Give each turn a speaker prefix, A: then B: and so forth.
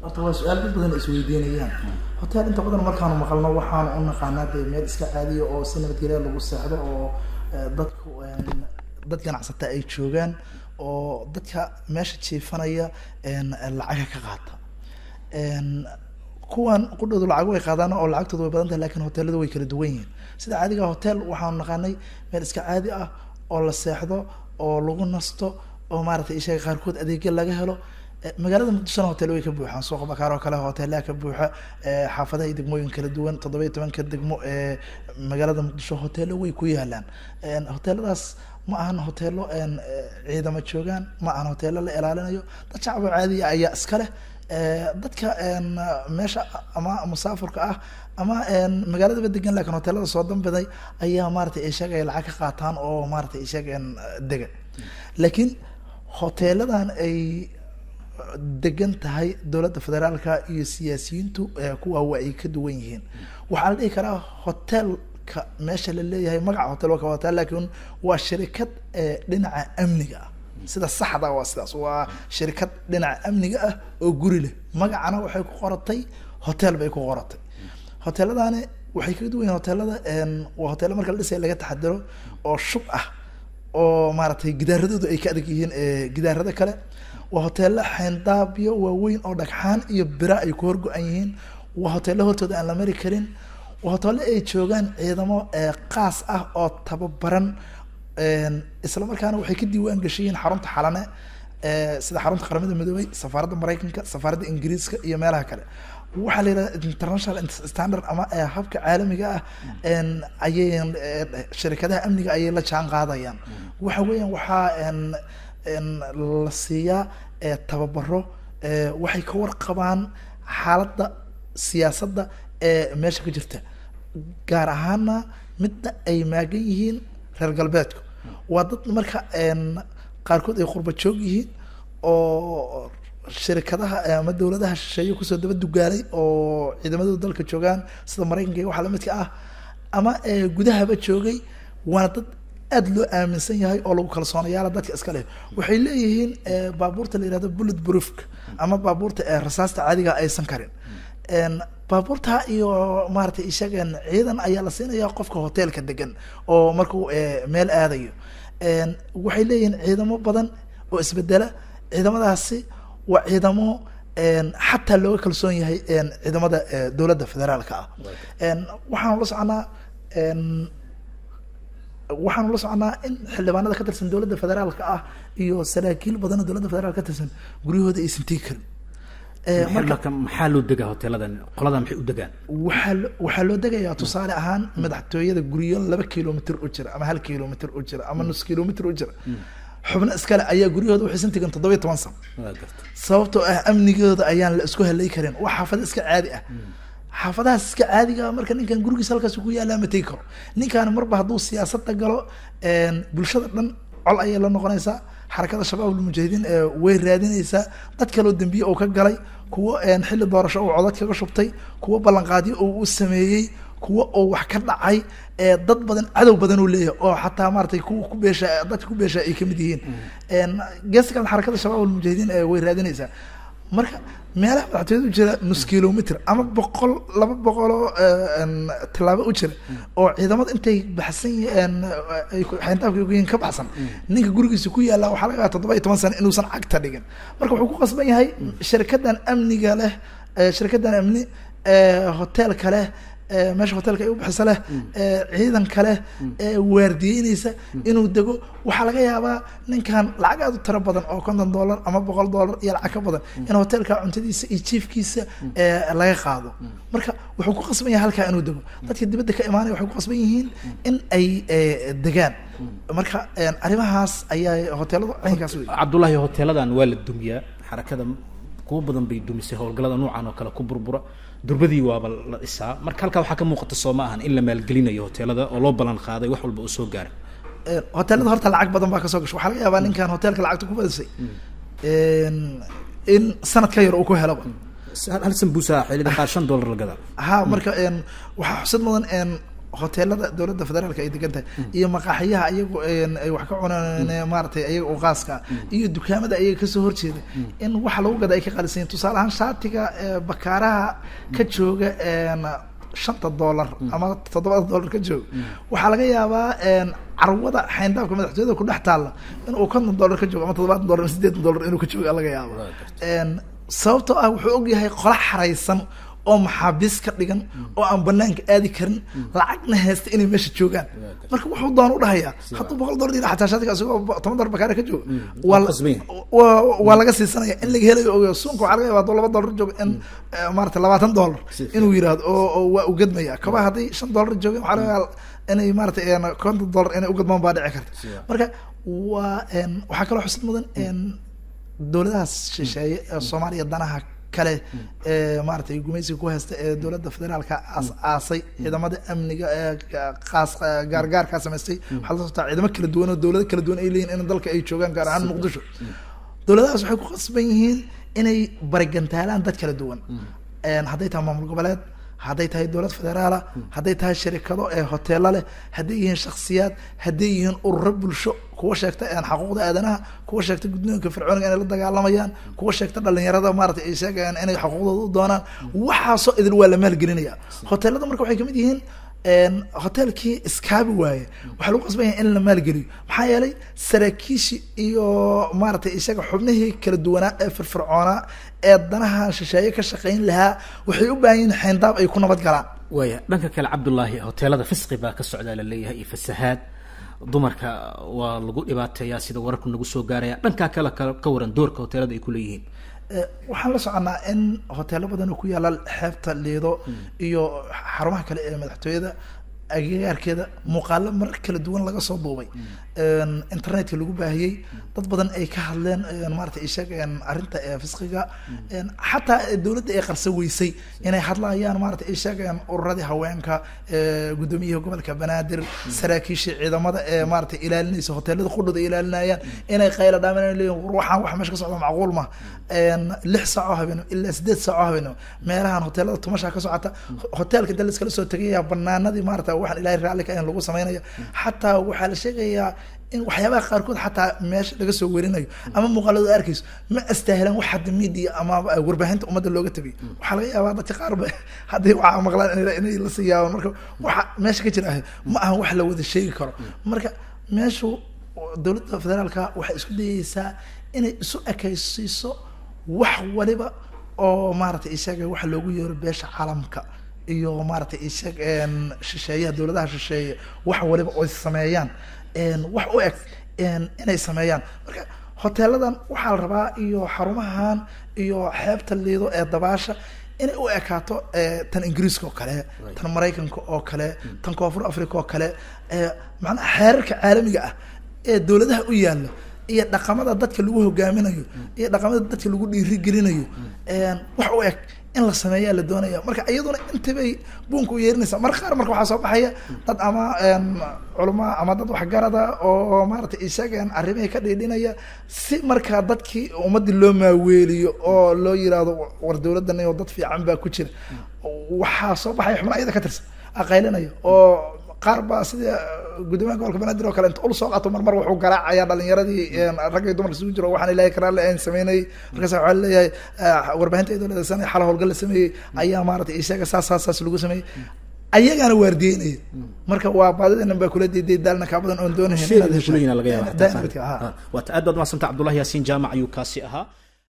A: horta waa su-aal dad badan isweydiinayaan hotel inta badan markaanu maqalno waxaanu u naqaanaa dee meel iska caadiya oo si nabadgelya lagu seexdo oo eh, dadku een, dad ganacsata ay joogaan oo dadka meesha jiifanaya een, lacaga ka qaata een, kuwan qudhoodu lacag way qaadaan oo lacagtoodu way badan tahay lakin hoteeladu way kala duwan yihiin sida caadiga hotel waxaanu naqaanay meel iska caadi ah oo la seexdo oo lagu nasto oo maaragtay ishaga qaarkood adeegyo laga helo Eh, magaalada muqdishona hotel way ka buuxaan suuqa bakaar oo kale hoteelaha ka buuxa eh, xaafadaha iyo degmooyin kala duwan toddoba iyo tobanka degmo ee magaalada muqdisho hoteelo way ku yaalaan En, hoteeladaas ma ahan hoteelo en, eh, ciidamo joogaan ma ahan hoteelo la ilaalinayo dad shacab oo caadiya ayaa iska leh Eh, dadka en, meesha ama musaafirka ah ama en, magaaladaba degan laakiin hoteelada soo dambiday ayaa maaragtay ay sheegaya lacag ka qaataan oo maaragtay ay sheegayaan dega laakiin hoteeladan ay degan tahay dowladda federaalka iyo siyaasiyiintu eh, kuwa waa ay ka duwan yihiin waxaa la dhihi karaa hotelka meesha la leeyahay magaca hotel waa ka hotel laakiin waa shirikad eh, dhinaca amniga ah sida saxda waa sidaas waa shirikad dhinaca amniga ah oo guri leh magacana waxay ku qoratay hotel bay ku qoratay hoteeladani waxay kaga duwan yihiin hoteelada en, waa hoteelo marka la dhisaya laga taxadiro oo shub ah oo maaragtay gidaaradoodu ay ka adag yihiin eh, gidaarada kale waa hoteelo xeyndaabyo waaweyn oo dhagxaan iyo bira ay ku horgo-an yihiin waa hoteelo hortooda aan la mari karin waa hoteelo ay joogaan ciidamo eh, qaas ah oo tababaran en, isla markaana waxay ka diiwaan gashayiin xarunta xalane eh, sida xarunta qaramada midoobay safaaradda maraykanka safaaradda ingiriiska iyo meelaha kale waxaa la yidhahda international standard ama eh, habka caalamiga ah en, ayay eh, shirkadaha amniga ayay la jaan qaadayaan waxa weeyaan waxaa en, en, la siiyaa eh, tababaro eh, waxay ka warqabaan xaaladda siyaasadda ee meesha ka jirta gaar ahaana midda ay maagan yihiin reer galbeedku waa dad marka en, qaarkood ay qurba joog yihiin oo shirikadaha eh, ama dowladaha shisheeye kusoo daba dugaalay oo ciidamadooda dalka joogaan sida maraykanka iyo waxa lamidka ah ama eh, gudahaba joogay waana dad aad loo aaminsan yahay oo lagu kalsoonayaala dadka iska leh waxay leeyihiin eh, baabuurta la yihahdo bullet proofka ama baabuurta ee rasaasta caadiga aysan karin En, baabuurta iyo maaragtay ishagan ciidan ayaa la siinaya qofka hoteelka degan oo markuu eh, meel aadayo En, waxay leeyihiin ciidamo badan oo isbedela ciidamadaasi waa ciidamo en, xataa looga kalsoon yahay en, ciidamada eh, dowladda federaalka ah En, waxaanu la soconaa en, waxaanu la soconaa in xildhibaanada ka tirsan dowladda federaalka ah iyo saraakiil badan oo dowladda federaalka ka tirsan guryahooda aysan tegi karin Eh, marka
B: marka maxaa loo degaa hoteeladan qoladan maxay u degaan
A: waxaa lo- waxaa loo degayaa tusaale ahaan madaxtooyada guryo laba kilomitr u jira ama hal kilomitr u jira ama nus kilomitr u jira xubno iskale ayaa guryahooda waxaysan tegin toddoba iyo toban sano
B: waa garta
A: sababtoo ah amnigooda ayaan la isku halay karin waa xaafado iska caadi ah xaafadahaas iska caadiga ah marka ninkan gurigiisa halkaas ku yaalaa ma tegi karo ninkan marba hadduu siyaasadda galo en, bulshada dhan col ayay la noqonaysaa xarakada shabaab almujaahidiin ee way raadinaysaa dad kaloo dembiye oo ka galay kuwo en, xilli doorasho uu codad kaga shubtay kuwo ballanqaadyo oo u sameeyey kuwo oo wax ka dhacay ee dad badan cadow badan uu leeyahay oo xataa maaragtay kuwa ku beesha dadka ku beesha ay kamid yihiin En, geeska kale xarakada shabaab almujaahidiin ee way raadinaysaa marka meelaha madaxtooyada u jira nus kilomitr ama boqol laba boqoloo tallaabo u jira oo ciidamada intay baxsan yihiin ay ku- xayndaabka ku yihiin ka baxsan ninka gurigiisa ku yaalla waxaa laga yaabaa toddoba iyo toban sano inuusan cagta dhigin marka wuxuu ku qasban yahay shirkadan amniga leh eh, shirkadan amni eh, hoteelka leh eh, meesha hoteelka ay u bixisa leh eh, ciidanka leh ee waardiyeynaysa inuu dego waxaa laga yaabaa ninkan lacag aad u tiro badan oo konton dollar ama boqol dollar iyo lacag ka badan in hoteelka cuntadiisa iyo jiifkiisa eh, laga qaado marka wuxuu ku qasban yahay halkaa inuu dego dadka dibadda ka imaanaya waxay ku qasban yihiin in ay eh, degaan marka en, arrimahaas ayaa hoteeladu caynkaas wey
B: cabdullaahi hoteeladan waa la dumiyaa xarakada kuwo badan bay dumisay howlgallada noocan oo kale ku burbura durbadii waaba la dhisaa marka halkaa waxaa ka muuqata soo ma ahan in la maalgelinayo hoteelada oo loo ballan qaaday wax walba uu soo gaaray
A: Eh, hoteelada horta lacag badan baa kasoo gasho waxaa laga yaabaa ninkan hoteelka lacagta ku badisay En, in sanad ka yar uu ku helaba
B: hal sambuusa xilida qaar shan dollar la gadaa
A: ha marka en waxaa xusid mudan en hoteelada dowladda federaalka ay degan tahay iyo maqaaxiyaha iyagu een, ay wax ka cunaan maaragtay ayaga u qaaska ah iyo dukaamada ayaga kasoo horjeeda in waxa lagu gada ay ka qaalisan yihin tusaale ahaan shaatiga ee, bakaaraha ka jooga een, shanta dollar ama toddobada dollar ka jooga waxaa laga yaabaa een, carwada xayndaabka madaxtooyada ku dhex taalla in uu konton dollar ka joogo ama toddobaatan dollar ama sideetan dollar inuu ka jooga laga yaabo een, sababtoo ah wuxuu ogyahay qola xaraysan oo maxaabiis ka dhigan oo aan banaanka aadi karin lacagna haysta inay meesha joogaan marka wuxuu doon u dhahayaa hadduu boqol dollar yidhaa xataa shaatiga isagoo toban dollar bakaare ka jooga waa la-
B: qasban yahay.
A: waa waa laga siisanaya in laga helayo ogayo suunka waxaa laga yaaba hadduu laba dollar joogo in eh, maarata labaatan dollar
B: Si fiican.
A: inuu yidhaahdo oo oo waa u gadmaya kaba hadday shan dollar joogeen waxaa laga yaaba inay maarata een, konton dollar inay u gadmaan baa dhici karta
B: Siya.
A: marka waa een, waxaa kaloo xusid mudan een, dowladahaas shisheeye ee soomaaliya danaha kale ee maaragtay gumaysiga ku haysta ee dowladda federaalka aas aasay ciidamada amniga ee ga- qaas gaargaarkaa samaystay waxaa la socotaa ciidamo kala duwan oo dowlado kala duwan ay leeyihin in dalka ay joogaan gaar ahaan muqdisho dowladahaas waxay ku qasban yihiin inay barigantaalaan dad kala duwan Een, hadday tahay maamul goboleed hadday tahay dowlad federaala hadday tahay sharikado ee hoteelo leh hadday yihiin shakhsiyaad hadday yihiin ururo bulsho kuwa sheegta een, xaquuqda aadanaha kuwa sheegta guddoonka fircooniga inay la dagaalamayaan kuwa sheegta dhalinyarada maaragtay ay sheegayaan inay xuquuqdooda u doonaan waxaasoo idil waa la maalgelinaya hoteelada marka waxay kamid yihiin een, hoteelkii iskaabi waaye waxaa lagu qasban yahay in la maalgeliyo maxaa yeelay saraakiishi iyo maaragtay isaga xubnihii kala duwanaa ee firfircoonaa ee danaha shisheeye ka shaqayn lahaa waxay u baahan yihiin xayndaab ay ku nabad galaan
B: waaya dhanka kale cabdullaahi hoteelada fisqi baa ka socdaa la leeyahay iyo fasahaad dumarka waa lagu dhibaateeyaa sida wararku nagu soo gaaraya dhankaa kale ka- ka waran doorka hoteelada ay ku leeyihiin
A: Eh, waxaan la soconaa in hoteelo badan oo ku yaala xeebta liido iyo xarumaha kale ee madaxtooyada agagaarkeeda muuqaalo marar kala duwan laga soo duubay Een, internetka lagu baahiyey dad badan ay ka hadleen een, maaragtay ishag arrinta ee fisqiga Een, xataa dowladda ay qarsa weysay inay hadlayaan maaragtay ishag ururadii haweenka ee, guddoomiyaha gobolka banaadir saraakiishii ciidamada ee maaragtay ilaalinaysa hoteelada qudhooda ay ilaalinayaan inay qayla dhaaman inay leeyihin war waxaan wax meesha ka socda macquul ma Een, lix saac oo habeenimo ilaa sideed saac oo habeenimo meelahan hoteelada tumasha ka socota hoteelka inta laiskala soo tegaya banaanadii maarata waxaan ilaahay raalli ka ahayn lagu sameynaya xataa waxaa la sheegayaa in waxyaabaha qaarkood xataa meesha laga soo werinayo ama muuqaaladu aad arkayso ma astaahilaan wax hadda media ama warbaahinta ummadda looga tabiyo waxaa laga yaabaa dadka qaar ba hadday waxaa maqlaan inay- inay la siyaabaan marka waxa meesha ka jira ah ma ahan wax la wada sheegi karo marka meeshu dowladda federaalka waxay isku dayeysaa inay isu ekaysiiso wax waliba oo maaragtay isaga waxa loogu yeero beesha caalamka iyo maaragtay isaga een, shisheeyaha dowladaha shisheeye wax waliba oy sameeyaan een, wax u eg een, inay sameeyaan marka hoteeladan waxaa la rabaa iyo xarumahan iyo xeebta liido ee dabaasha inay u ekaato eh, tan ingiriiska oo kale tan maraykanka oo kale tan koonfur africa oo kale eh, macnaha xeerarka caalamiga ah ee dowladaha u yaalla iyo dhaqamada dadka lagu hogaaminayo iyo dhaqamada dadka lagu dhiirigelinayo een, wax u eg in la sameeyaa la doonaya marka iyaduna intibay buunka u yeerinaysa mar qaar marka waxaa soo baxaya dad ama een, culama ama dad waxgarada oo maaragtay isagan arrimihii ka dhiidhinaya si markaa dadkii ummadii loo maaweeliyo oo loo yiraahdo war dowladdan iyo dad fiican baa ku jira waxaa soo baxaya xubna iyada ka tirsan aqaylinaya oo qaar baa sida gudoomiyaha gobolka banaadir oo kale inta ul soo qaato marmar wuxuu garaacayaa dhalinyaradii een, rag iyo dumar isugu jiro waxaan ilaahay karaa le aan sameynayay markaas waxaa leeyahay ah, warbaahinta iyadoo la adeegsanaya xala howlgal la sameeyey ayaa maaragtay isaga saas saas saas lagu sameeyey ayagaana waardiyeynaya marka waa baadidanan baa kula diiday daalna kaa badan oon doonahayn inaad hesho.
B: sheegna laga yaaba
A: Dynamite-ka, ha.
B: waata aad baad umadsanta cabdullahi yaasiin jaamac ayuu kaasi ahaa